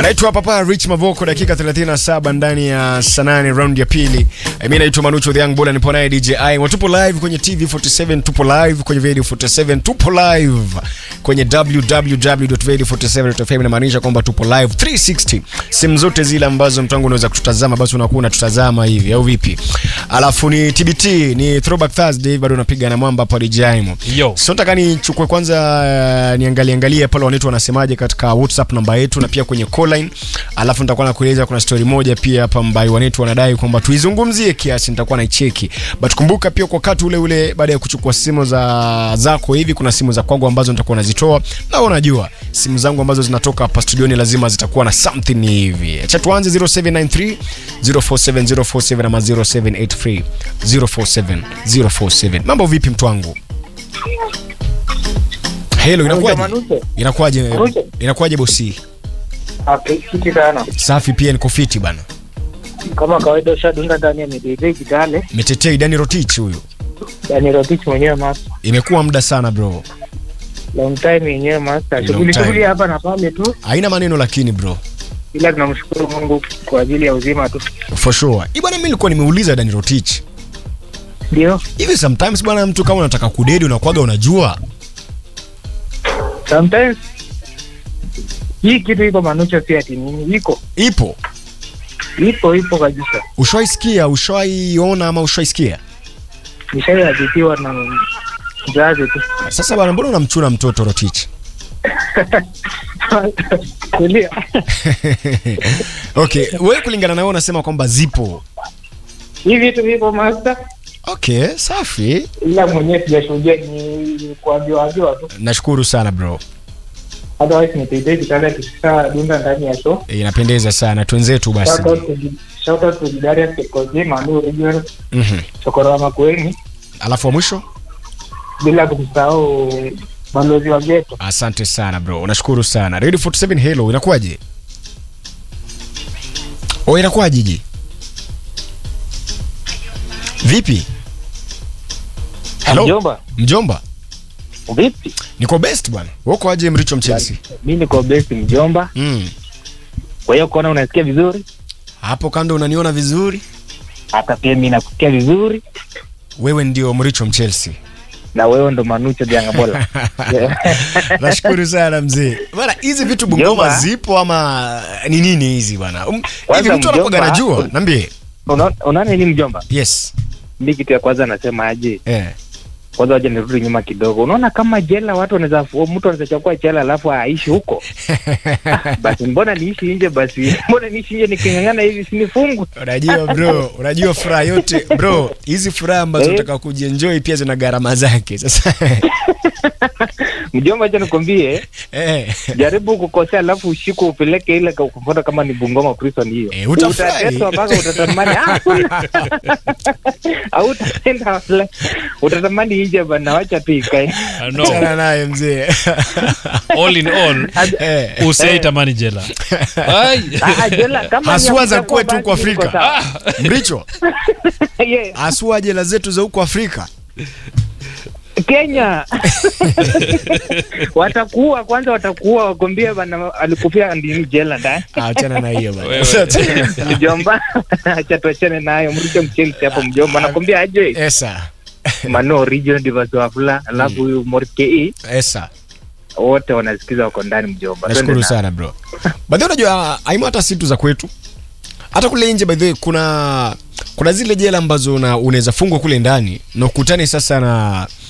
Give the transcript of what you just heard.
anaitwa Papa Rich Mavoko, dakika 37 ndani ya sanani round ya pili. Mimi naitwa Manucho the Young Bull, nipo naye DJ I. Watupo live kwenye TV 47, tupo live kwenye Radio 47, tupo live kwenye www.radio47.fm, inamaanisha kwamba tupo live 360 simu zote zile ambazo mtu wangu unaweza kututazama, basi unakuwa unatutazama hivi au vipi? Alafu ni TBT, ni Throwback Thursday, bado napiga na mwamba hapa DJ Aimo. Yo. So nataka nichukue kwanza uh, niangalie angalie pale wanaitwa wanasemaje katika WhatsApp namba yetu na pia kwenye call line. Alafu nitakuwa nakueleza kuna story moja pia hapa ambayo wanetu wanadai kwamba tuizungumzie kiasi, nitakuwa naicheki. But kumbuka pia kwa wakati ule ule baada ya kuchukua simu za zako hivi kuna simu za kwangu ambazo nitakuwa nazitoa. Na unajua simu zangu ambazo zinatoka hapa studioni lazima zitakuwa na something hivi. Acha tuanze 0793 047047 ama 0783 047047. Mambo vipi mtu wangu? Hello, inakuwaje? Manuse. Inakuwaje? Manuse. Inakuwaje bosi? Apekiti sana Safi pia niko fiti bana. kama kawaida, ushadunda ndani ya midede Kitale, Metetei Dani Rotich huyu. yani Rotich mwenyewe master, Imekuwa muda sana bro. long time yenyewe master, Long shughuli time. shughuli hapa na pale tu, Haina maneno lakini bro. ila tunamshukuru Mungu kwa ajili ya uzima tu, For sure. Hii bwana mimi nilikuwa nimeuliza Dani Rotich. ndio Hivi sometimes bwana mtu kama unataka kudedi unakuwaga unajua. sometimes hii kitu iko manucho, si ati nini, iko Ipo. ipo ipo kabisa, Ushaisikia, ushaiona ama ushaisikia? nishaiadhitiwa na mzazi tu Sasa bwana mbona unamchuna mtoto Rotich? kulia okay, wewe kulingana na wewe unasema kwamba zipo. hii vitu vipo master, Okay, safi. ila mwenyewe sijashuhudia, ni kuambiwa ambiwa tu, Nashukuru sana bro. otherwise ni midede Kitale, tukisha dunda ndani ya show Eh, Inapendeza sana. Twenzetu basi. Shout out to shout out to Darius Kekozi, Manu Regional, Mhm. Chokora Makueni, Alafu wa mwisho? bila kusahau balozi wa geto. Asante sana bro, nashukuru sana. Radio 47 hello, inakuwaje? O, inakuwaje ji? Vipi? Hello? Mjomba, Mjomba, vipi? niko best bwana. Wako aje Mricho Mchelsea? Mi niko best mjomba, Mm. kwa hiyo kuona unasikia vizuri, Hapo kando unaniona vizuri? hata pia mi nakusikia vizuri, Wewe ndio Mricho Mchelsea. na wewe ndo Manucho Jangabola. Nashukuru sana mzee. Bwana, hizi vitu Bungoma Mjomba. zipo ama ni nini hizi bwana? Um, Hivi Kwanza mtu anakuwa mjomba, anajua? Niambie. Una- Unaona nini mjomba? Yes. Mi kitu ya kwanza nasema aje, Eh. kwanza waja nirudi nyuma kidogo. Unaona kama jela watu wanaweza mtu anaweza chukua jela alafu aishi huko Ah, basi mbona niishi nje? Basi mbona niishi nje niking'ang'ana hivi sinifungwe? Unajua bro, unajua furaha yote bro, hizi furaha ambazo Eh. unataka kujienjoy pia zina gharama zake. Sasa Mjomba, acha nikwambie, eh, jaribu kukosea alafu ushikwe upeleke ile kwa kufuata kama ni Bungoma prison hiyo. Eh, utafurahi. Utateswa mpaka utatamani ah, kuna- hautaenda wala- utatamani nje bana, wacha tu ikae. I know. achana naye mzee. all in all Eh, usaitamani jela Ai. Ah, jela kama ni Haswa ya za kuchagua kwetu huko basi Afrika. niko sawa. Mricho, Yeah, asua jela zetu za huko Afrika. Kenya watakuua kwanza, watakuua wakwambia bana, alikufia ndini jela ndani. Ah, Achana na hiyo bana. Wewe. Sasa- Mjomba, acha tuachane nayo, mrushe mchelsi hapo mjomba, nakwambia aje Esa. mano region divasi wafula, alafu huyu Morkei Esa. wote wanasikiza wako ndani mjomba. Nashukuru Twende na- sana bro. By the way unajua aima hata situ za kwetu. Hata kule nje by the way kuna kuna zile jela ambazo una- unaweza fungwa kule ndani na ukutane sasa na